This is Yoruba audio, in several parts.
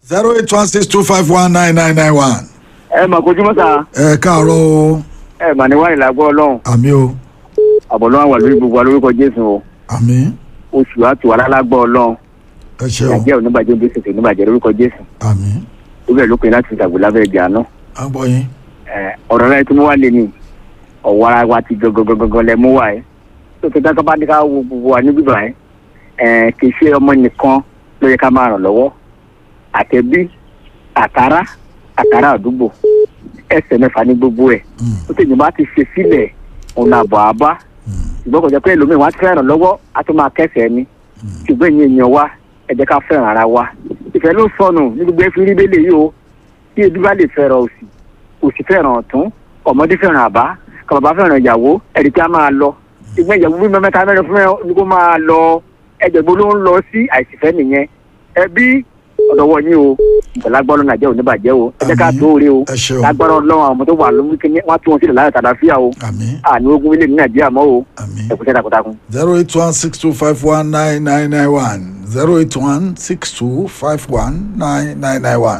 zero eight one six two five one nine nine nine one. ẹ mà kojú mọ́ta ẹ káàárọ̀ o ẹ mà ní wáyé làgbọ́ ọlọ́run àmì o àbọ̀lọ́wọ́ wà lórí gbogbo wa lórúkọ jésù o àmì oṣù àti wàhálà lágbọ́ ọlọ́run ẹ ṣe o nàìjíríà oníbàjẹ́ òbí ṣètò oníbàjẹ́ lórúkọ jésù àmì ó bẹ̀rẹ̀ lópin láti ṣàgbé lábẹ́ ìjà náà à ń gbọ́ yín ọ̀rọ̀ rẹ tí mo wá lé ní ọ̀wọ́ ara wa ti gangan lẹ mú wá ẹ tó tó dáká bá ní ká wo gbogbo wa níbí báyìí ẹ kì í ṣe ọmọ nìkan ló yẹ ká máa ràn lọ́wọ́ àtẹ̀bí àtàrà àtàrà àdúgbò ẹsẹ̀ mẹ́fà ní gbogbo ẹ̀ ó tẹ̀yìn bá ti ṣe sílẹ̀ ọ̀nà àbọ̀ àbá ṣùgbọ́n kò jẹ́ pé ẹlòmíì wá ti fẹ́ ràn lọ́wọ́ á tún máa kẹsẹ̀ ni ṣùgbọ́n ìyẹn èèyàn wa ẹ jẹ́ ká fẹ́ràn ara wa ìfẹ́ ló sọnù ní gbogbo ẹ fi rí bẹ́lẹ̀ yìí o tí ebi bá lè fẹ́ràn òsì òsì fẹ́ràn ọ̀tún ọmọdé fẹ́ràn àbá kàbàbá fẹ́ràn ìyàwó ẹ̀rí tí a máa lọ ìgbọ́n ìyàwó bí mẹ́ta mẹ́rin fún ẹ ní kó máa lọ ẹ̀jẹ̀gbó ló ń lọ sí àìsífẹ́ nìyẹn ẹbí ọ̀dọ̀wọ́ yín o ìgbàlagbọ́n lọ́nà jẹ́ oníbàjẹ́ o ẹ jẹ́ ká tó rí o ẹ ṣe o lágbára ọlọ́run àwọn ọmọ tó wà lórí kíní wọ́n á tún wọn sílẹ̀ láyọ̀ tàdáfíà o àmì àní ogun ilé ní nàìjíríà mọ́ o àmì ẹ kú iṣẹ́ takuntakun. zero eight one six two five one nine nine nine one zero eight one six two five one nine nine nine one.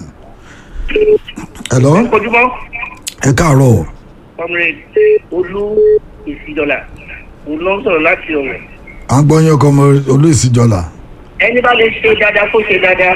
hello ojúmọ́ ẹ káàárọ̀ o comrade olú ìsìdọ́là òun ló ń sọ̀rọ̀ láti ọ̀rẹ́ à ń gbọ́ yín ọkọ ọmọ olóòsìjọlá ẹni bá lè ṣe dáadáa kó ṣe dáadáa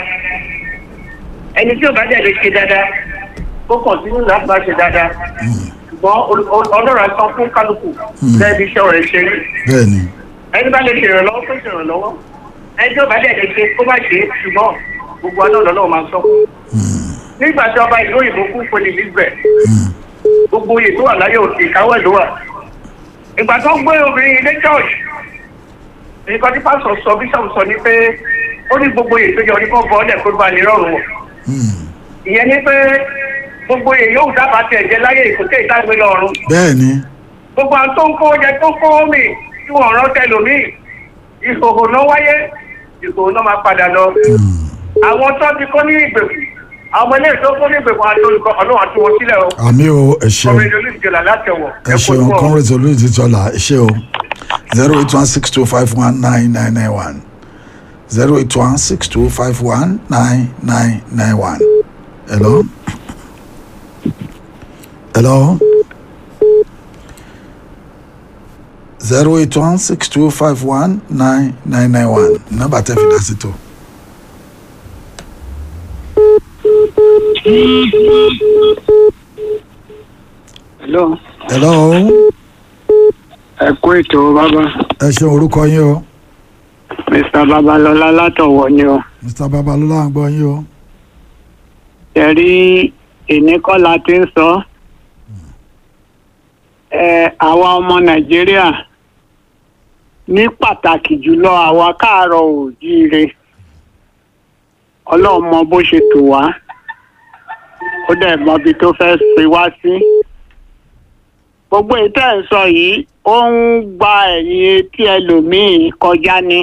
ẹni tí ò bá dẹ̀ lè ṣe dáadáa kó kọ̀ntínú láti máa ṣe dáadáa ṣùgbọ́n ol- ol- ọlọ́run á san fún kálukú bẹ́ẹ̀ bí iṣẹ́ rẹ̀ ṣe rí bẹ́ẹ̀ ni ẹni bá lè ṣe ìrànlọ́wọ́ kó ṣe ìrànlọ́wọ́ ẹni tí ò bá dẹ̀ lè ṣe kó má ṣe é ṣùgbọ́n gbogbo aná lọ́lọ́run máa sọ fún nígbà tí ọba ìlú òyìnbó kú fún elizabeth gbogbo oyè tó wà láyé òkè ìkáwọ́ ẹ̀ ló wà ìgbà tó ń gbé obìnrin ilé church nǹkan tí pásọ sọ bíṣọ̀bù sọ ni pé ó ní gbogbo oyè tó yẹ oníkọ́ bọ́ ọ́lẹ̀ kó bá lè rọrùn wọ̀ ìyẹn ni pé gbogbo oyè yóò dábàá tẹ̀ jẹ́ láyé ìkókè ìtàgbé lọ́rùn bẹ́ẹ̀ ni gbogbo àwọn tó ń kó oúnjẹ tó ń kó omi tí wọ́n rán tẹlòmíì ìhòòhò náà wáyé ìhòòhò náà máa padà lọ àwọn tó ti kó ní ìgbèkùn àwọn ọmọ ilé ìtó kó ní ìgbèkùn àti olùkọ́ ọlọ́run àti wọn sílẹ̀ o àmì o ẹ ṣeun ọmọ ìdílé ìjọba látẹ̀wọ̀ ẹ ṣeun congress olóòsìjọlá ẹ ṣe o zero eight one six two five one nine nine nine one zero eight one six two five one nine nine nine one hello hello zero eight one six two five one nine nine nine one nọ́mbà tẹ́ fi dá sí tó. hello hello ẹ kú ètò bàbá ẹ ṣe orúkọ yín o mr babalọlá látọwọ ni o mr babalọlá ń gbọ́ yín o ẹ rí ìníkọ́lá tí ń sọ ẹ àwa ọmọ nàìjíríà ní pàtàkì jùlọ àwa káàárọ̀ òjíire ọlọ́run mọ bó ṣe tò wá ó dẹ̀ mọbi tó fẹ́ fi wá sí gbogbo ìtẹ́ ẹ̀ sọ yìí ó ń gba ẹ̀yìn etí ẹlòmíì kọjá ní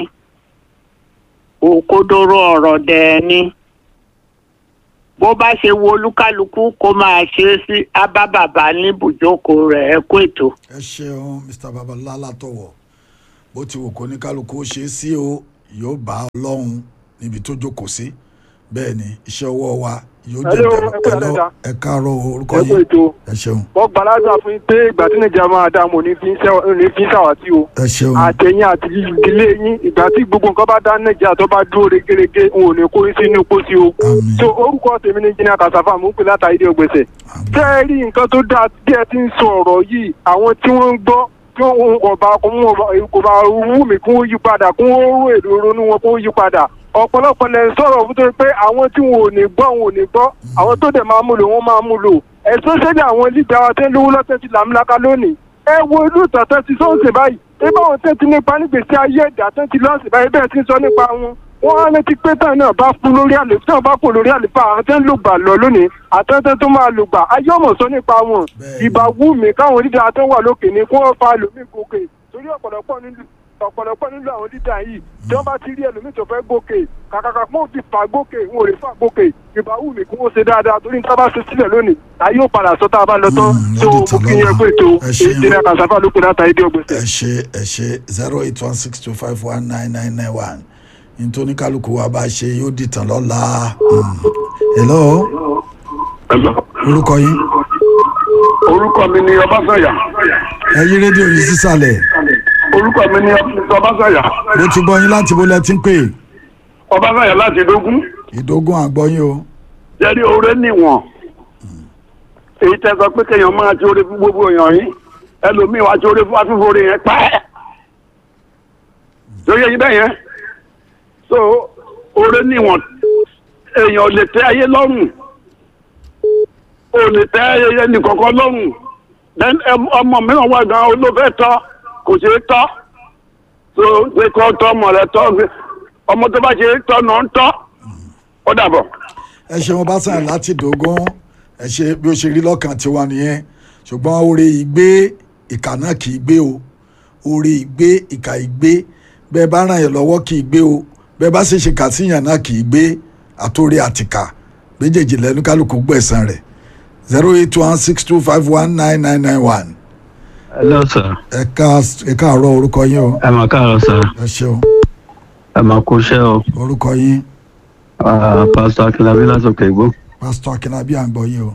òkodoro ọ̀rọ̀ dẹ̀ ni bó bá ṣe wo olúkálukú kó máa ṣe é sí ábábàbà ní ibùjókòó rẹ̀ ẹ kú ètò. ẹ ṣeun mr babalọlá látọwọ bó ti wù kó ní kálukú ó ṣe é sí o yóò bá ọlọ́run níbi tó jókòó sí bẹ́ẹ̀ ni iṣẹ́ ọwọ́ wa yóò jẹ́ Hello, bẹ̀rẹ̀ ẹ kú Hello, dáadáa. ẹ káàárọ̀ o, orúkọ ẹ kú yín ètò ẹ ṣeun wọ́n gbàládùn fún yín pé ìgbà tí nàìjíríà máa dá mo ní fi ń ṣẹ́- ní fi ń ṣàwátì o ẹ ṣeun àtẹ̀yìn àti ìdílé yín ìgbà tí gbogbo nǹkan bá dá nàìjíríà tó bá dúró regerege n ò ní kó yín sínú pósí o àmín so orúkọ tèmi ní jìnnà kàṣàfà mò ń pè látàrí ìdí ògbèsè àmín tẹ́ ẹ rí nǹkan tó dáa bí ẹ ti ń sọ ọ̀rọ̀ yìí àwọn tí wọ́n ń gbọ́ tí wọ́n kò bá kò bá wù mí kó yí padà kó rò èrò ronú wọn kó yí padà ọ̀pọ̀lọpọ̀ lẹ̀ ń sọ̀rọ̀ fún tó pé àwọn tí wọn ò ní gbọ́ wọn ò ní gbọ́ àwọn tó dẹ̀ máa mú lò wọ́n máa mú lò especially àwọn lídà wa tẹ́ ń lówó lọ́tẹ́ ti làmúlaka lónìí ẹ wo ìlú ìtọ́tẹ́ ti sọ́ọ̀sì báyìí ẹ bá wọn tẹ́ ti nípa nígbèsí ayé ẹ̀dá tẹ́ ti lọ́ọ̀sì báyìí bẹ́ẹ̀ ti ń sọ nípa wọn wọ́n á létí pé táwọn náà bá kú lórí àlè táwọn bá kú lórí àlefa àwọn tẹ́ ń lò gbà lọ lónìí àtẹ́tẹ́ tó máa lò gbà ayé ọmọ sọ nípa wọn Bẹ́ẹ̀ni. ìbá wù mí káwọn lídà tó wà lókè ni kí wọ́n fa lómi gòkè torí ọ̀pọ̀lọpọ̀ nílùú ọ̀pọ̀lọpọ̀ nílùú àwọn lídà yìí tí wọ́n bá ti rí ẹlòmíì tó fẹ́ gòkè kàkàkà kó fi fà gòkè wọn ò lè fà gòkè ìbá wù mí kí wọ́n ṣe dáadáa torí níta bá ṣe sílẹ̀ lónìí ayé ò padà sọ tá a bá lọ tán Mm, tó lọ́dún mú kí yẹn tàlọ́lá. pé tó Ẹ ṣeun. ìjìnlẹ̀ kàṣàfà ló pe látàrí dé ọgbẹ̀sẹ̀. ẹ ṣe ẹ ṣe zero eight one six two five one nine nine nine one nítorí kálukú wa bá ṣe yóò dìtàn lọ́la Mm. hello orúkọ yín orúkọ mi ni ọbásàyà ẹ yí rédíò yìí sísàlẹ̀ orúkọ mi ni ọbásàyà mo ti gbọ́ yín láti bó lẹ ti ń pè ọbásàyà láti dógún ìdógún àgbọ́yìn o jẹ́rí oore níwọ̀n èyí tẹ́ sọ pé kéèyàn máa ti oore fún gbogbo èèyàn yín ẹlòmíì wá ti oore fún afífoore yẹn pẹ́ lórí ẹyin bẹ́ẹ̀ yẹn so oore níwọ̀n èèyàn ò lè tẹ́ ayé lọ́rùn ò lè tẹ́ ẹni kọ̀ọ̀kan lọ́rùn then ẹm- ọmọ mìíràn wà gan olófẹ́ tọ́ kò ṣeé tọ́ so pé kọ́ tọ́ ọmọ rẹ tọ́ ọmọ tó bá ṣe é tọ́ náà ń tọ́ ó dàbọ̀. ẹ ṣeun bá sàn láti dógún ẹ ṣe bí ó ṣe rí lọ́kàn tiwa nìyẹn ṣùgbọ́n oore ìgbé ìkà náà kì í gbé o oore ìgbé ìkà ìgbé bẹ́ẹ̀ bá ràn yẹn lọ́wọ́ kì í gbé o bẹ́ẹ̀ bá sì ṣe kà síyàn náà kì í gbé àtòrí àtìkà méjèèjì lẹ́nu kálukú gbẹ̀san rẹ̀ zero eight one six two five one nine nine nine one hello sir ẹ ká ẹ káàárọ̀ orúkọ yín o ẹ mà káàárọ̀ sir ẹ ṣeun ẹ mà kú iṣẹ́ o orúkọ yín Ah, pastor akínlábí látòkè igbó pásítọ̀ akínlábí à ń gbọ́ yín o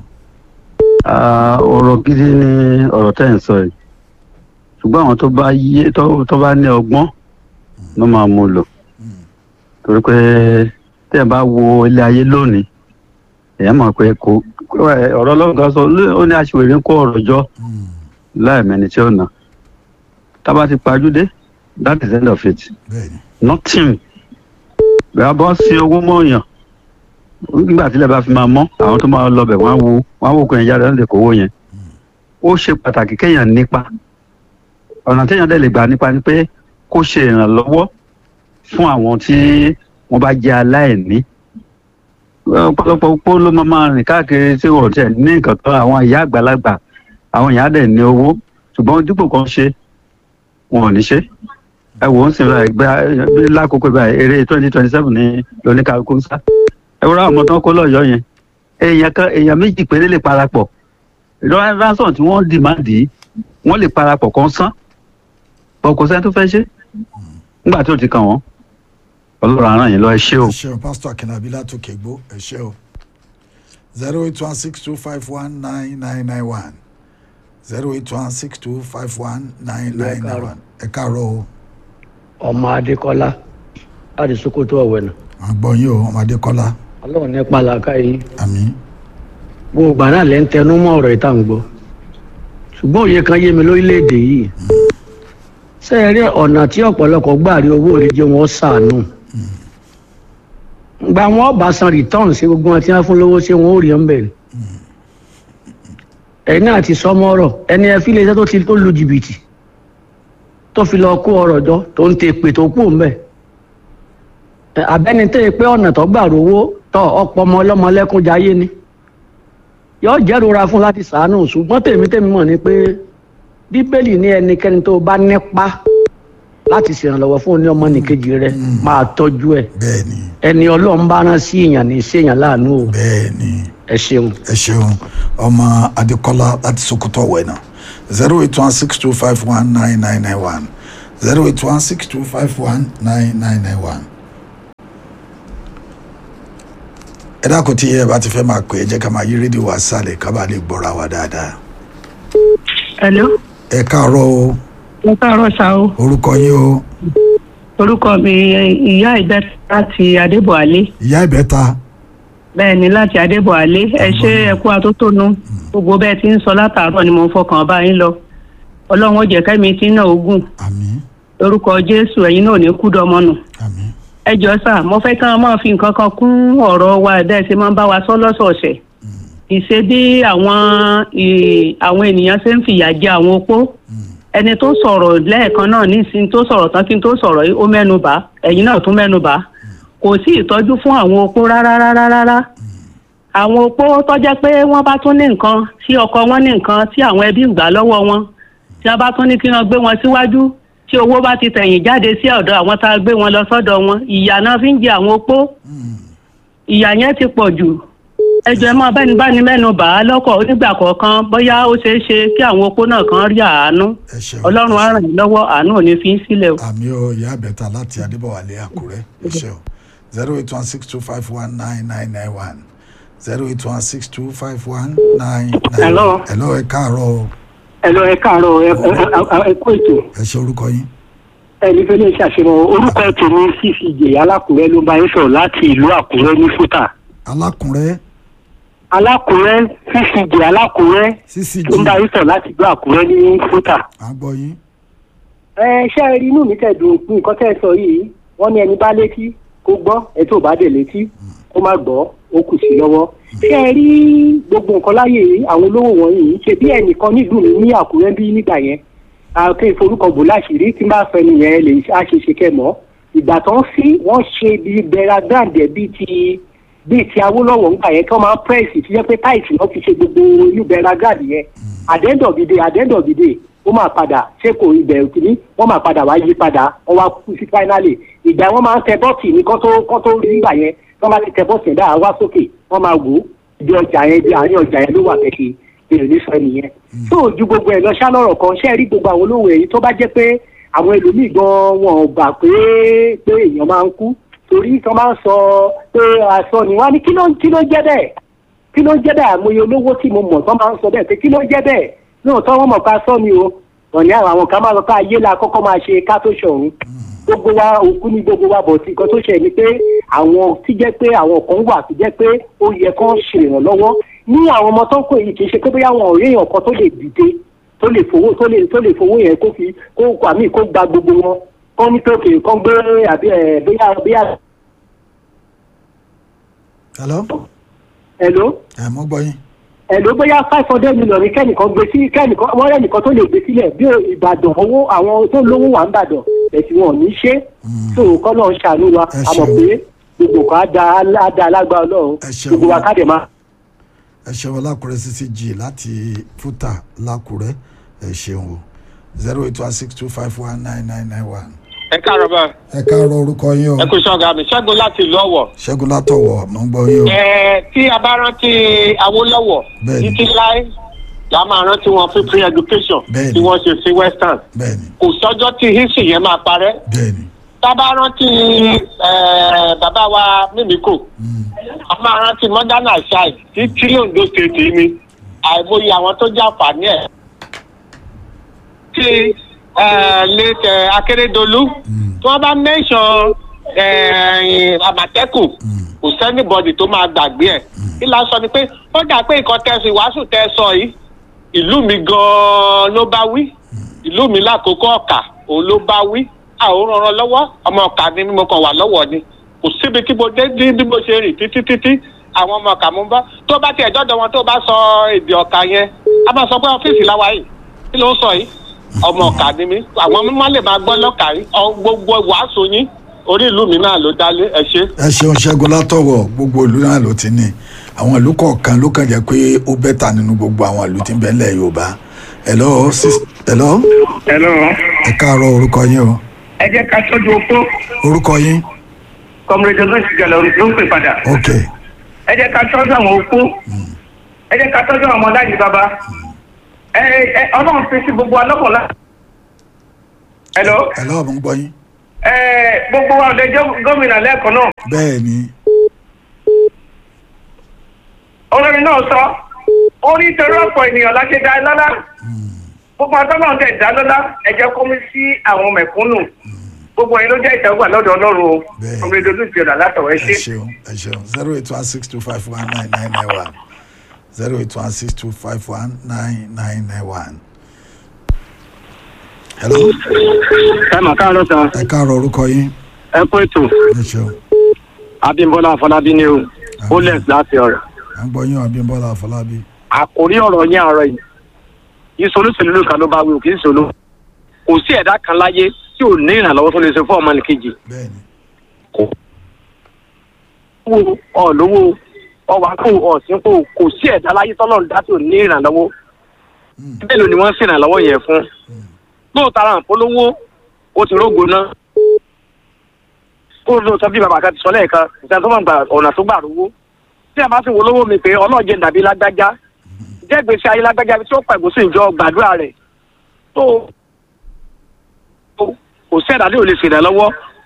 Ah, ọ̀rọ̀ gidi ni ọ̀rọ̀ tẹ́ ń sọ yìí ṣùgbọ́n àwọn tó bá yé tó tó bá ní ọgbọ́n ló máa mú lò torí pé tẹ́ ẹ bá wo ilé ayé lónìí èèyàn mọ̀ pé kò ọ̀rọ̀ ọlọ́run kan sọ ó ní aṣèwèrè ń kó ọ̀rọ̀ jọ láì mẹ́ni tí ó nà tá a bá ti pajúdé that is the end of it bẹ́ẹ̀ni nothing bẹ́ẹ̀ bọ́ sí owó mọ́ọ̀yàn nígbà tílẹ̀ bá fi máa mọ́ àwọn tó máa lọ bẹ̀ wọ́n á wo wọ́n á wò kó yẹn jáde láti kówó yẹn ó ṣe pàtàkì kéèyàn nípa ọ̀nà téèyàn dẹ̀ lè gbà nípa ni pé kó ṣe ìrànlọ́wọ́ fún àwọn tí wọ́n bá jẹ́ aláìní ọ̀pọ̀lọpọ̀ opó ló máa máa rìn káàkiri tí wọ́n tẹ̀ ní nǹkan kan àwọn ìyá àgbàlagbà àwọn ìyá dẹ̀ ní owó ṣùgbọ́n dípò kan ṣe wọn ò ní ṣe ẹ wò ó sì ra ẹgbẹ lákòókò báyìí eré twenty twenty seven ní lóníkàlùkù ń sá ẹ wúrọ àwọn ọmọ tán kó lọ́yọ̀ọ́ yẹn èèyàn kan èèyàn méjì péré lè parapọ̀ ìjọba ransom tí wọ́n dìmáàdì wọ́n lè parapọ̀ kan sán bọ́ kò sẹ́ni tó fẹ́ ṣe nígbà tí ò ti kàn wọ́n ọlọ́run àràn yìí lọ ẹ ṣé o. ẹ ṣeun pásítọ̀ akínlábí látòkè gbó ẹ ṣe o zero eight one six two five one nine nine nine one zero eight one six two five one nine nine nine one ẹ káàárọ̀ o ọmọ adékọlá láti sokoto ọwẹnà à ń gbọ́ yín o ọmọdé kọ́lá ọlọ́run ní pàlàkà yìí àmín gbogbo àná lẹ́ ń tẹnu mọ́ ọ̀rọ̀ ìta ń gbọ́ ṣùgbọ́n òye kan yé mi lórílẹ̀‐èdè yìí ṣé ẹ rí ọ̀nà tí ọ̀pọ̀lọpọ̀ gbà rí owó rẹ̀ jẹ́ wọn ṣàánú gba wọn bá san return sí gbogbo wọn tí wọn fún lówó ṣé wọn ò rí ọ́n bẹ̀rẹ̀ ẹ̀yin náà ti sọmọ ọ̀rọ̀ ẹni ẹ fi lè ṣe tó ti tó lu jìbìtì tó fi lọ kó ọ̀rọ̀ jọ tó ń te pè tó kú ń bẹ̀ abẹ́ni tó yẹ pé ọ̀nà tó gbà rówó tọ ọ̀pọ̀ ọmọ ọlọ́mọ lẹ́kún jayé ni yóò jẹ́rora fún láti sàánù ṣùgbọ́n tèmi tèmi mọ̀ ni pé bíbélì ní ẹnikẹ́ni tó bá nípa láti ṣèrànlọ́wọ́ fún ní ọmọ nìkejì rẹ máa tọ́jú ẹ̀ bẹ́ẹ̀ni ẹni ọlọ́run bá rán sí èèyàn ní sí èèyàn láàánú o bẹ́ẹ̀ni ẹ ṣeun. ẹ ṣeun ọmọ adékọ́lá láti sokoto ọ̀wẹ́nà zero eight one six two five one nine nine nine one zero eight one six two five one nine nine nine one. ẹ dákun tí ẹ bá ti fẹ́ máa pè é jẹ́ ká máa yí rédíò wá sálẹ̀ ká bá lè gbọ́ra wa dáadáa. Hello, ẹ káàárọ̀ o mo káàárọ̀ ṣá o. orúkọ yín o Orúkọ mi ìyá ìbẹ́ta láti Adébọ̀álé. ìyá ìbẹ́ta Bẹ́ẹ̀ ni láti Adébọ̀álé. Ẹ ṣe ẹ̀kú atótónu. Gbogbo bẹ́ẹ̀ ti ń sọ látàárọ̀ ni mo ń fọkàn bá yín lọ. Ọlọ́run ó jẹ́ kẹ́mi tí náà ogun. àmín Orúkọ Jésù ẹ̀yin náà ò ní kú dọmọnù. àmín Ẹ jọ sà, mo fẹ́ kí wọ́n máa fi nǹkan kan kún ọ̀rọ̀ wa ẹ̀dá ẹ̀sìn máa ń bá wa sọ lọ́sọ̀ọ̀sẹ̀. Ìṣe bí àwọn ì- àwọn ènìyàn ṣe ń fìyà jẹ àwọn opó ẹni tó sọ̀rọ̀ lẹ́ẹ̀kan náà nísìnyí tó sọ̀rọ̀ tán kí n tó sọ̀rọ̀ yìí ó mẹ́nu bà ẹ̀yin náà tún mẹ́nu bà kò sí ìtọ́jú fún àwọn opó rárá rárá rárá àwọn opó tọ́jẹ́ pé wọ́n bá tún ní nǹkan tí ọkọ wọn ní nǹkan tí àwọn ẹbí ń gbà lọ́wọ́ wọn tí wọ́n bá tún ní kí wọ́n gbé wọn síwájú tí owó bá ti tẹ̀yìn jáde sí ọ̀dọ̀ àwọn tá a gbé wọn lọ sọ́dọ̀ wọn ìyà náà fi ń jẹ àwọn opó ìyà yẹn ti pọ̀ jù ẹjọ́ ẹ máa bẹ́ni báni mẹ́nu bà á lọ́kọ̀ onígbà kọ̀ọ̀kan bóyá ó ṣeé ṣe kí àwọn opó náà kan rí àánú ẹ ṣeun ọlọ́run á ràn yín lọ́wọ́ àánú ò ní fi í sílẹ̀ o. àmì o ìyá ìbẹ́ta láti adébọ̀wálé àkúrẹ́ ẹ ṣeun zero eight one six two five one nine nine nine one zero eight one six two five one nine nine. Hello. hello ẹ káàárọ̀ o. ẹ lọ ẹ káàárọ̀ ẹ ẹ ẹ kó ètò ẹ ṣe orúkọ yín. ẹni fẹ́ lè ṣàṣeyọrọ orúkọ tèmi ccj alákùrẹ́ ló bá yín sọ̀rọ̀ láti ìlú àkúrẹ́ ní fúta alákùnrẹ́ alákùrẹ́ ccj alákùrẹ́ ccg ló ń bá yín sọ̀rọ̀ láti ìlú àkúrẹ́ ní fúta. à ń gbọ́ yín. ẹ ṣe é rí inú mi tẹ̀dùn fún nǹkan tẹ́ ẹ sọ yìí wọ́n ní ẹni bá létí kó gbọ́ ẹ tó bá dẹ̀ létí kó má gbọ́ ó kù sí lọ́wọ́. ṣé ẹ rí gbogbo nǹkan láyè àwọn olówó wọ̀nyí ṣe bí ẹnìkan nílùú mi ní àkúrẹ́ bí nígbà yẹn àti ìforúkọ bò láṣìírí tí bá fẹ́ nìyẹn lè àṣeṣe kẹmọ́ ìgbà tó ń sí wọ́n ṣe bíi bẹ̀rẹ̀ gbàǹdẹ̀ bíi ti bíi ti awólọ́wọ̀ ńgbà yẹn kí wọ́n máa ń pẹ́ẹ́sì tí jẹ́ pé táìsì náà fi ṣe gbogbo inú bẹ̀rẹ̀ gbàǹdẹ̀ yẹn àdẹ́ndọ̀bìdè àdẹ́ndọ̀bìdè ó máa padà ṣé kò ibẹ̀ kìíní wọ́n máa padà wá yí padà wọ́n wá kú sí fáínálì ìgbà wọ́n máa ń tẹ bọ́ọ̀tì ní kán tó kán tó rí nígbà yẹn wọ́n bá ti tẹ bọ́ọ̀tì yẹn dáa wá sókè wọ́n máa wò ó ibi ọjà yẹn ibi àárín ọjà yẹn ló wà kẹ́kẹ́ èrè ní sọ nìyẹn. tó o ju gbogbo ẹ̀ lọ ṣá lọ́rọ̀ kan ṣé ẹ rí gbogbo àwọn olówó èyí tó bá jẹ́ pé àwọn ẹlòmíì gan wọn ò gbà pé pé èèyàn máa ń kú torí tí wọ́n máa ń sọ pé aṣọ ni wọ́n á ní kí ló kí ló jẹ́ bẹ́ẹ̀ kí ló jẹ́ bẹ́ẹ̀ àmọye olówó tí mo mọ̀ tó máa ń sọ bẹ́ẹ̀ pé kí ló jẹ́ bẹ́ẹ̀ lóòótọ́ wọ́n mọ̀ pé aṣọ ni o wọ́n ní àwọn kan máa lọ pé ayé la kọ́kọ́ máa ṣe ká tó ṣọ̀run gbogbo wa òkú ní gbogbo wa bọ̀ tí nǹkan tó ṣe ni pé àwọn tí jẹ́ pé àwọn kan wà tí jẹ́ pé ó yẹ kán ṣe ìrànlọ́wọ́ ní àwọn ọmọ tó ń kó yìí kì í ṣe pé bóyá àwọn ọ̀rẹ́ èèyàn kan tó lè dìde tó lè fowó tó lè tó lè fowó yẹn kó fi kó àmì kó gba gbogbo wọn kán ní tókè kán gbé àbí ẹ bóyá bóyá. hello. hello. ẹ mọ gbọ́ yín. hello bóyá five hundred million ní kẹ́nìkan gbé sí kẹ́nìkan wọ́n rẹ́ nìkan tó lè gbé sílẹ̀ bí ìbàdàn owó àwọn tó lówó wà ń bàdàn ẹ̀sìn wọn ò ní ṣe tó kọ́ náà ń ṣàánú wa Ẹ a mọ̀ ṣeun. pé gbogbo kan á da á da alágbá ọlọ́run Ẹ ṣeun. gbogbo wa ká dẹ̀ máa. ẹ ṣeun lákùrẹ́ ccg láti fúta lákùrẹ́ ẹ ṣeun o zero eight one six two five one nine nine nine one. ẹ káàárọ̀ bá ẹ káàárọ̀ orúkọ yín o ẹ kú sọ́gà mi ṣẹ́gun láti ìlú ọ̀wọ̀. ṣẹ́gun látọ̀wọ̀ mọ̀ ń gbọ́ yín o. ẹ tí a bá rántí awólọ́wọ̀ Bẹ́ẹ̀ni. títí láé la máa rántí wọn fún free education Bẹ́ẹ̀ni. tí wọ́n ṣe sí western bẹ́ẹ̀ni kò sọ́jọ́ tí history yẹn máa parẹ́ bẹ́ẹ̀ni tá a bá rántí ẹ, bàbá wa mímíkò a máa rántí modern aside tí tí Ondo state yìí ni àìmọye àwọn tó jàǹfààní ẹ̀ tí ẹ, late ẹ, Akérédolú tí wọ́n bá mention ẹ, Àmọ̀tẹ́kùn kò sẹ́nìbọ̀dì tó máa gbàgbé ẹ̀ kí la sọ ni pé ó dà pé nǹkan tẹ̀sí wàásù tẹ́ sọ yìí ìlú mi gan-an ló bá wí ìlú mi lákòókò ọ̀kà òun ló bá wí àwòrán ràn lọ́wọ́ ọmọ ọ̀kà ni mo kàn wà lọ́wọ́ ni kò síbi tí mo dé bí bí mo ṣe rìn títí títí àwọn ọmọ ọ̀kà mo ń bá tó bá tiẹ̀ dọ́dọ̀ wọn tó bá sọ èdè ọ̀kà yẹn a máa sọ pé ọ́fíìsì láwa yìí kí ló ń sọ yìí ọmọ ọ̀kà ni mí àwọn mímọ́ lè máa gbọ́ lọ́kà yìí ọ- gbogbo wàásù yín orí ìlú mi náà ló dálé ẹ ṣe. ẹ ṣeun ṣẹ́gun látọ̀wọ̀ gbogbo ìlú náà ló ti ní àwọn ìlú kọ̀ọ̀kan ló kàn jẹ́ pé ó bẹ́tà nínú gbogbo àwọn ìlú tí ń bẹ ńlẹ̀ yorùbá hello sis- hello hello. ẹ káàárọ̀ orúkọ yín o ẹ jẹ́ ká tọ́jú opó orúkọ yín kọ́mírẹ́dì ló ń ṣiṣẹ́ lọ ló ń pè padà. ok ẹ jẹ́ ká tọ́jú àwọn opó ẹ jẹ́ ká tọ́jú àwọn ọmọ láyé bàbá ẹ ẹ ọlọ́run fi sí gbogbo alọ́kọ̀ọ́lá. hello. hello mo ń gbọ́ yín ẹ gbogbo wa ọ̀dẹ jẹ́ gómìnà lẹ́ẹ̀kan náà bẹ́ẹ̀ ni olórin náà sọ orí torí ọ̀pọ̀ ènìyàn láti dá lọ́lá gbogbo àtọ́nà tẹ̀ dá lọ́lá ẹ jẹ́ kó mi sí àwọn mẹ̀kúnnù gbogbo yẹn ló jẹ́ ìtẹ́wọ́gbà lọ́dọ̀ ọlọ́run o Bẹ́ẹ̀. kọ́mírẹ́dì olùsí ọ̀dà látọ̀wọ́ ẹ ẹ ṣe. ṣeun ẹ ṣeun zero eight one six two five one nine nine nine one zero eight one six two five one nine nine nine one. hello ẹ mà káàárọ̀ sàn ẹ káàárọ̀ orúkọ yín ẹ kó ètò ẹ ṣeun abímbọ́lá afọlábí ni o ó lẹ̀ láti ọ̀rọ̀. à ń gbọ́ yín abímbọ́lá àfọlábí àkórí ọ̀rọ̀ yẹn àárọ̀ yìí ìsolúsèlú ló kan ló bá wí òkè ìsolú kò sí ẹ̀dá kan láyé tí ò ní ìrànlọ́wọ́ tó lè ṣe fún ọmọnìkejì bẹ́ẹ̀ni wo ọ̀lówó ọwàkù ọ̀sìnkò kò sí ẹ̀dá láyé tọ́lọ́run dá tí ò ní ìrànlọ́wọ́ bẹ́ẹ̀ ló ni wọ́n ń ṣèrànlọ́wọ́ yẹn fún lóòótọ́ ara àpolówó ó ti rógo náà kó lóòótọ́ bí bàbá kan ti sọ lẹ́ẹ̀kan ìta tó máa gba ọ̀nà tó gbà rówó tí a bá sì wo lówó mi pé ọlọ́ọ̀jẹ̀ dàbí lágbájá jẹ́ gbèsè ayé lágbájá tí ó pàgọ́ sí ìjọ gbàdúrà rẹ̀ tó kò sí ẹ̀dá tí ò lè ṣèrànlọ́wọ́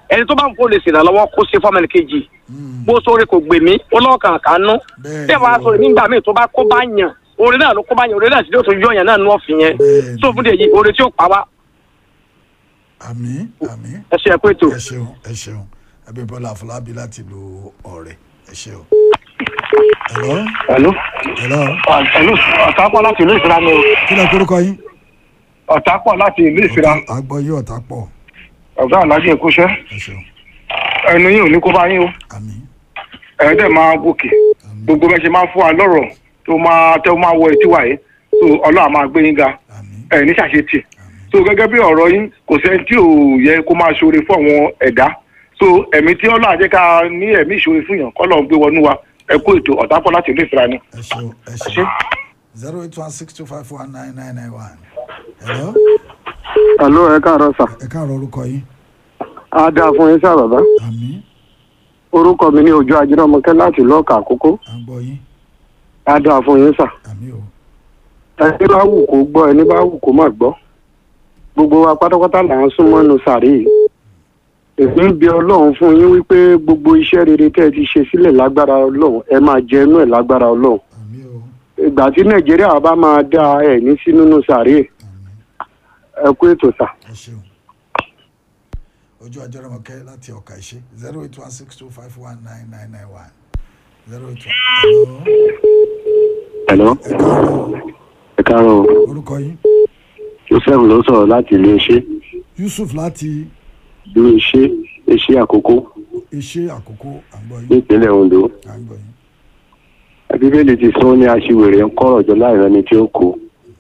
ẹni tó bá ń kó lè ṣèrànlọ́wọ́ kó ṣe fọ́mọ ẹni kejì bó sóore kò gbè mí ọlọ́ọ̀kan kànú bí ẹ bá sọ nígbà míì tó bá kó bá yàn oore náà ló kó bá yàn oore náà sì ló tún yọ yàn náà nú ọ̀fìn yẹn tó fún dèjì oore tí ó pa wá àmín àmín ẹ ṣe ẹ pé tó. ẹ ṣeun ẹ ṣeun abímbọ́lá afọlábí láti lu ọ̀rẹ́ ẹ ṣeun. hello. hello. hello. hello ọ̀tápọ̀ láti ìlú ìfira ni o. kí ló kórúkọ yín. ọ̀tápọ̀ láti ìlú ìfira. àgbọ̀ yí ọ̀tá pọ̀. ọ̀gá alájẹ ìkúṣẹ́. ẹ ṣeun. ẹnu yín ò ní kó bá yín o. ẹ̀ dẹ̀ máa gòkè. gbogbo bẹ́ẹ̀ ṣe máa ń fún wa lọ́rọ̀ tó máa tẹ́ máa wọ etí wa yìí so ọlọ́run máa gbé yín ga ẹ̀ ní ṣàṣetì so gẹ́gẹ́ bí ọ̀rọ̀ yín kò sẹ́ni tí ò yẹ kó máa ṣoore fún àwọn ẹ̀dá so ẹ̀mí tí ọlọ́run àjẹ́ ká ní ẹ̀mí ìṣoore fún yàn kọ́lọ́ ń gbé wọnú wa ẹ kó ètò ọ̀tápọ̀ láti ìlú ìfira ni. ẹ ṣeun ẹ ṣeun zero eight one six two five one nine nine nine one. hello. hello ẹ káàárọ̀ sà. ẹ káàárọ̀ orúkọ yín. a dáa fún yín sá bàbá. àmín. orúkọ mi ní ojú ajínàmọ́kẹ́ láti lọ́ọ̀kà àkókò. à ń gbọ́ yín. a dáa fún yín sà. àmín o. ẹni bá wù kó gbọ́ ẹni bá wù kó má gbọ́ gbogbo wa pátápátá là ń súnmọ́ nu sàárè yìí èmi ń bi ọlọ́run fún yín wípé gbogbo iṣẹ́ rere tẹ́ ẹ ti ṣe sílẹ̀ lágbára ọlọ́run ẹ máa jẹ inú ẹ̀ lágbára ọlọ́run ìgbà tí nàìjíríà bá máa dá ẹ ní sí nínú sàárè ẹ kú ètò sà. ẹ ṣeun ojú ajọ́rọ̀mọ̀kẹ́ láti ọ̀ka ìṣe zero eight one six two five one nine nine nine one zero eight one. hello. ẹ káàárọ̀ o. orúkọ yín. joseph ló sọ̀rọ̀ láti ilé iṣẹ́. yusuf láti ilé iṣẹ́ iṣẹ́ àkókò iṣẹ́ àkókò àgbọ̀ yín. nípínlẹ̀ ondo. àgbọ̀ yín. bíbélì ti sọ ní aṣiwèrè ń kọ́rọ̀ jọ láì rẹni tí ó kó.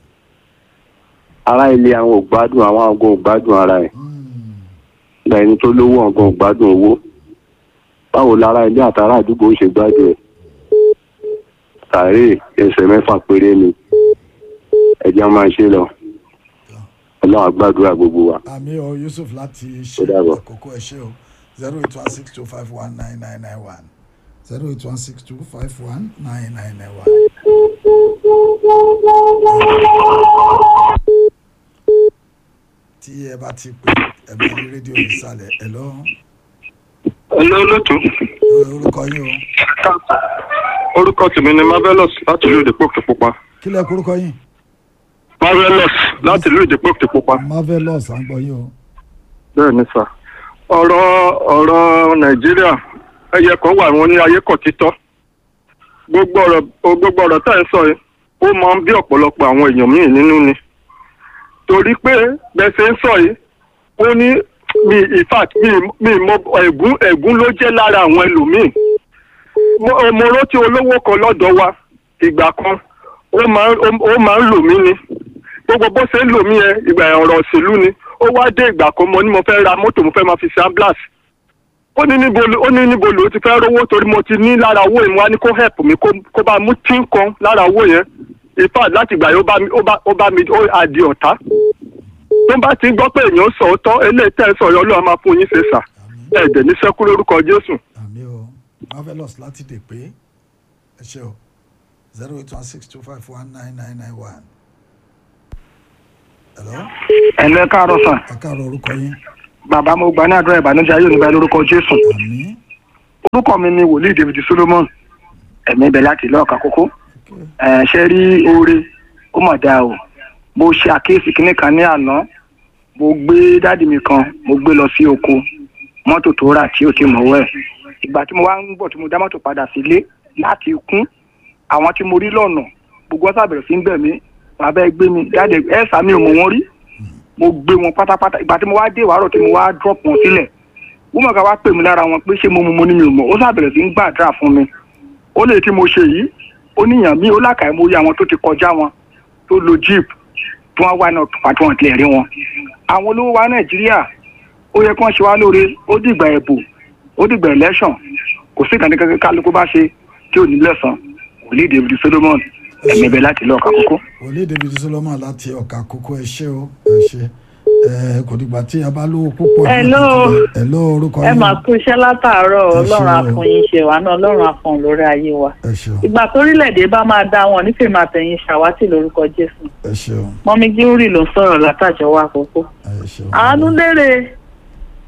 ará ilé àwọn ò gbádùn àwọn àgọ́ ò gbádùn ara ẹ̀. ìgbà ẹni tó lówó ọ̀gán ò gbádùn owó. báwo lára ilé àtàrà àdúgbò ó ṣe gbádùn ẹ̀. sàárè ẹsẹ̀ mẹ́fà péré ni ẹ̀jẹ̀ máa ṣe lọ ọlọ́run àgbàdúrà gbogbo wa. àmì ọ yusuf láti ṣe àkókò ẹ ṣe o zero eight one six two five one nine nine nine one zero eight one six two five one nine nine nine one. tí ẹ bá ti pè ẹ bá ní rédíò ìsàlẹ̀ ẹ lọ. olóòtú. orúkọ yín o. orúkọ tèmi ni marvelous láti ìlú ìdìpọ̀ òkèpupa. kí lẹ kórúkọ yín. marvelous láti ìlú ìdìpọ̀ òkèpupa. marvelous à ń gbọ́ yín o. bẹ́ẹ̀ ni sà ọ̀rọ̀ ọ̀rọ̀ nàìjíríà ẹyẹ kan wà wọn ní ayé kọ̀ títọ́ gbogbo ọ̀rọ̀ gbogbo ọ̀rọ̀ tá ẹ̀ ń sọ yìí ó máa ń bí ọ̀pọ̀lọpọ̀ àwọn èèyàn míì nínú ni torí pé bẹ́ẹ̀ ṣe ń sọ yìí ó ní mi in fact mi mi mọ ẹ̀gún ẹ̀gún ló jẹ́ lára àwọn ẹlòmíì mo mo rántí olówó kan lọ́dọ̀ wa ìgbà kan ó máa ń ó máa ń lò mí ni gbogbo bó ṣe ń lò mí yẹn ìgbà ọ̀rọ̀ òṣèlú ni ó wá dé ìgbà kan mo ní mo fẹ́ ra mọ́tò mo fẹ́ máa fi ṣe ambulance ó ní níbo ó ní níbo ló ti fẹ́ rówó torí mo ti ní lára owó yẹn wá ní kó help mi kó bá mú tí ń kan lára owó yẹn in fact láti ìgbà yẹn ó bá mi ó bá ó bá mi ó àdì ọ̀tá tó bá ti gbọ́ pé èèyàn sọ ọ́tọ́ eléyìí tẹ́ ẹ sọ yọ ọlọ́run máa fún yín ṣe sà ẹ̀ẹ́dẹ̀ ní sẹ́kú lórúkọ jésù. àmì o marvelous láti dè pé ẹ ṣe o zero eight one six two five one nine nine nine one. hello. ẹ̀lẹ́ káàárọ̀ sàn. ẹ káàárọ̀ orúkọ yín. bàbá mo gbà ní àdúrà ìbànújẹ́ ayé oníbàá lórúkọ jésù. àmín. orúkọ mi ni wòlíì david solomon ẹ̀mí ibẹ̀ láti ilé ọ̀ka kókó. ẹ̀ ṣe rí oore ó mọ̀ dáa o mo ṣe àkíyèsí kinní kan ní àná mo gbé dáàdì mi kan mo gbé lọ sí oko mọ́tò tó rà tí ò ti mọ̀wọ́ ẹ̀ ìgbà tí mo wá ń bọ̀ tí mo dá mọ́tò padà sílé láti kún àwọn tí mo rí lọ́nà gbogbo ọ̀sà bẹ̀rẹ̀ sí ń bẹ̀ mí bàbá ẹ gbé mi dáàdì ẹ sàmì ò mọ̀ wọ́n rí mo gbé wọn pátápátá ìgbà tí mo wá dé ìwárọ̀ tí mo wá drop wọn sílẹ̀ wọ́n mọ̀ ká wá pè mí lára wọn pé ṣé mo mu mo ní mi ò mọ̀ ó sàbẹ̀rẹ̀ sí ń gbàdúrà fún mi ó lè tí mo ṣe yìí ó níyàn mí ó lákàá mo rí àwọn tó ti kọjá wọn tó lo jeep tí wọ́n wá náà pàtó wọn tilẹ̀ rí wọn. àwọn olówó wa nàìjíríà ó yẹ kí wọ́n ṣe wá lóore ó dìgbà ẹ̀bù ó dìgbà election kò sí ìkànnì kankan kálukú bá ṣe tí ò ní lẹ́sàn wòlíì david solomon ẹ̀mí ibẹ̀ láti ilé ọ̀ka kókó. wòlíì david solomon láti ọ̀ka kókó ẹ ṣé o ẹ ṣé ẹ kò dìgbà tí a bá lówó púpọ̀. Hello. hello orúkọ ẹ yín. máa kú iṣẹ́ látàárọ̀ Ẹ ṣé ọlọ́run o. àfọyín ṣe wà náà ọlọ́run àfọ̀n lórí ayé wa. ẹ ṣeun ìgbà torílẹ̀-èdè bá máa dá wọn nífẹ̀ẹ́ máa tẹ̀yìn ṣàwátì lórúkọ jésù. ẹ ṣeun mọ́mí gíórì ló ń sọ̀rọ̀ látàjọ́ wa àkókò. ẹ ṣeun. àánú lérè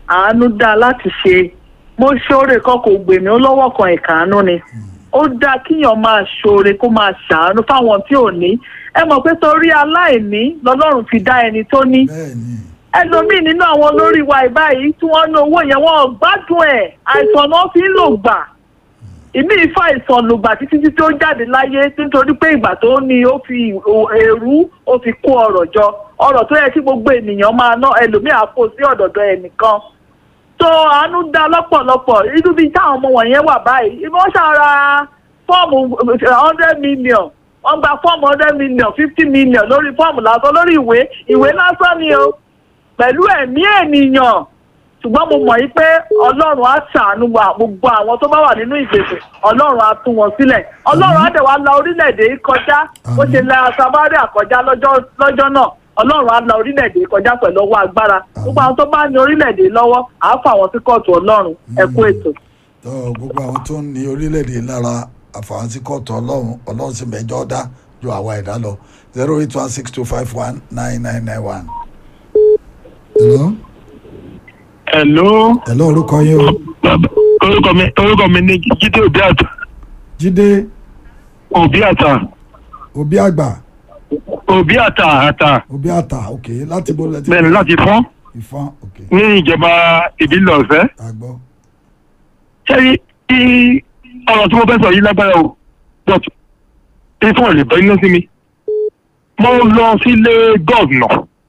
àánú dáa láti ṣe mo ṣoore kan kò gbè mí ó lọ́wọ́ kan ìkàánú ni ó dáa kíyàn máa ṣoore kó máa ṣàánú fáwọn tí ò ní ẹ mọ̀ pé torí aláìní lọ́lọ́run fi dá ẹni tó ní ẹlòmíì nínú àwọn olórí wa ìbáyìí tí wọ́n ná owó yẹn wọ́n ò gbádùn ẹ̀ àìsàn náà fi ń lò gbà ìmí ìfà ìsàn lògbà títí tí ó jáde láyé nítorí pé ìgbà tó ní ó fi èrú ó fi kó ọrọ̀ jọ ọrọ̀ tó yẹ kí gbogbo ènìyàn máa ná ẹlòmíì àpò sí ọ̀dọ̀dọ̀ ẹnìkan tó àánú dá lọ́pọ̀lọpọ̀ irú bíi táwọn ọmọ wọ̀nyẹn wà báyìí wọ́n ṣàrà fọ́ọ̀mù hundred million wọ́n gba fọ́ọ̀mù hundred million fifty million lórí fọ́ọ̀mù lásán lórí ìwé ìwé lásán ni o pẹ̀lú ẹ̀mí ènìyàn ṣùgbọ́n mo mọ̀ yí pé ọlọ́run á ṣàánú wa gbogbo àwọn tó bá wà nínú ìgbèkùn ọlọ́run á tú wọn sílẹ̀ ọlọ́run á dẹ̀ wá la orílẹ̀-èdè yìí kọjá bó ṣe la samaria kọjá lọ́jọ́ náà ọlọ́run á la orílẹ̀-èdè yìí kọjá pẹ̀lú ọwọ́ agbára gbogbo àwọn tó bá ní orílẹ̀-èdè yìí lọ́wọ́ á fà wọ́n sí kóòtù ọlọ́run ẹ kú ètò. tó gbogbo àwọn tó ń ní orílẹ̀-èdè lára àfàwọn sí kóòtù ọlọ́run ọlọ́run sì mẹ́jọ dá ju àwa ẹ̀dá lọ zero eight one six two five one nine nine nine one. hello hello. hello orúkọ yín o. orúkọ mi orúkọ mi ní jíde òbí àtà. jíde. òbí àtà. òbí àgbà. òbí àtà àtà. òbí àtà ok láti bó lẹ́tí. bẹ́ẹ̀ni láti fọ́n. ìfọ́n ok. ní ìjọba ìbílẹ̀ ọ̀fẹ́. àgbọ̀. sẹ́yìn tí ọ̀rọ̀ tí mo fẹ́ sọ yìí lágbára o but ifun ò lè bọ́ iná sí mi. mo lọ sílé gọ́ọ̀nà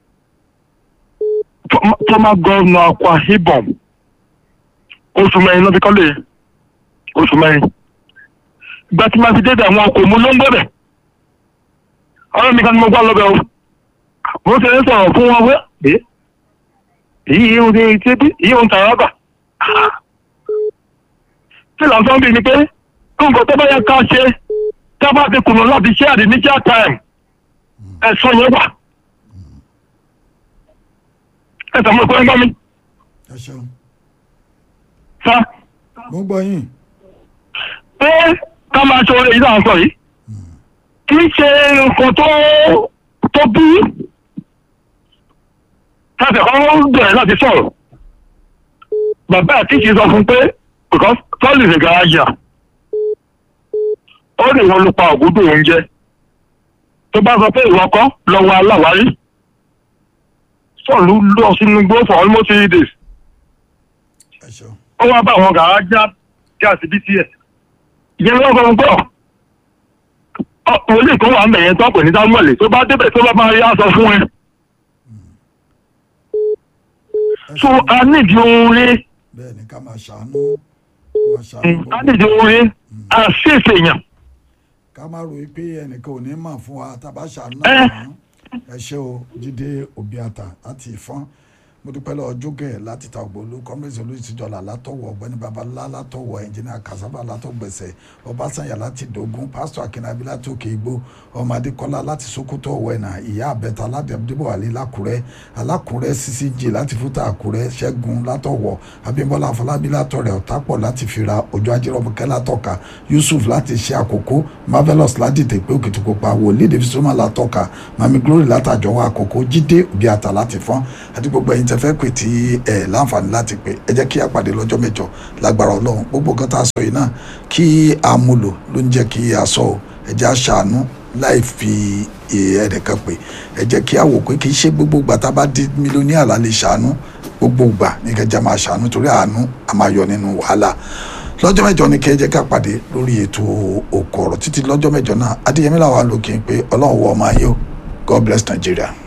former governor Akwa Ibom oṣù mẹ́rin lọ́ọ́ fi kọ́lé oṣù mẹ́rin ìgbà tí màá fi dé àwọn ọkọ̀ mu ló ń gbọ́dẹ̀ ọ̀rọ̀ mi kan ni mo gbá lọ́bẹ̀ o mo ṣe ń sọ̀rọ̀ fún wọn wẹ́ ẹ́ èyí yìí ń ṣe ṣe bí èyí ń tàrà bà tí làǹfààní bíi ni pé nǹkan tó bá yẹ ká ṣe tá a bá ti kùnà láti ṣe àdé ní chair time ẹ̀sọ́ yẹn wà ẹ sọ fún ẹgbẹ́ mi. ẹ ṣeun. sá. mo gbọ́ yín. pé ká máa ṣe oore yìí náà sọ yìí kì í ṣe nǹkan tó tó bí láti ọ̀hún bẹ̀rẹ̀ láti sọ̀rọ̀ bàbá àti ìṣe sọ fún pé because tọ́lì ṣe garaajì ó lè wọn lu pa ògúdù oúnjẹ tó bá sọ pé ìwọ kọ́ lọ́wọ́ aláwárí sọ̀lú lọ sínú igbó for almost three days. ó wá bá àwọn gàrájà gáàsì bí tiẹ̀. ìyẹn ló sọ pé wòlíì kan wà ń bẹ̀yẹn tó pè ní samuel tó bá débẹ̀ tó bá máa yá sọ fún ẹ. so a nídìí oore. bẹ́ẹ̀ni ká máa ṣàánú máa ṣàánú. a nídìí oore a ṣèṣe yàn. ká má ròyìn pé ẹnìkan ò ní mà fún wa tá a bá ṣàánú náà ẹ ṣe o jíde obiata láti ìfọ́n mo dúpẹ́ lọ́wọ́ jókè láti ta ògbólú kọ́mírẹ́sì olùsíjọ́lá látọ̀wọ̀ ọ̀gbẹ́ni babalá látọ̀wọ̀ ẹnjìnìà kasaba látọ̀gbẹ̀sẹ̀ ọbásányà láti dógún pásítọ̀ akínabí láti òkè igbó ọmọ adékọ́lá láti sokoto ọ̀wẹ́nà ìyá àbẹ̀ta láti abdébọ̀ àlẹ́ lákùrẹ́ alákùrẹ́ ccg láti fúta àkùrẹ́ ṣẹ́gun látọ̀wọ̀ abímbọ́lá afọlábí látọ̀rẹ̀ ọ̀tápọ̀ láti fira òjò ajírọ̀bùkẹ́ látọ̀ka yusuf láti ṣe àkókò marvelous láti tèpé òkìtìkópa wòlíì david soma látọ̀ka mami glory látàjọwọ́ àkókò jídé òbíàtà láti fọ́n àti gbogbo ẹ̀yin tẹ fẹ́ pè tí ẹ láǹfààní láti pè ẹ jẹ́ kí a pàdé lọ́jọ́ mẹ́jọ lágbára ọlọ́run gbogbo nǹkan tá a sọ yìí náà kí a mú lò ló ń jẹ́ kí a sọ ọ́ ẹ jẹ́ a ṣàánú láì fi ẹnìkan pè ẹ jẹ́ kí a wò pé kì í ṣe gbogbo ìgbà tá a bá di mílíọ̀nìyà la lè ṣàánú gbogbo ìgbà ní kẹjá máa ṣàánú torí àánú a máa yọ nínú wàhálà lọ́jọ́ mẹ́jọ ni kẹ́ ẹ jẹ́ ká pàdé lórí ètò òkò ọ̀rọ̀ títí lọ́jọ́ mẹ́jọ náà adéyẹmí làwọn lókè pé ọlọ́run wọ ọmọ ayé o God bless Nigeria.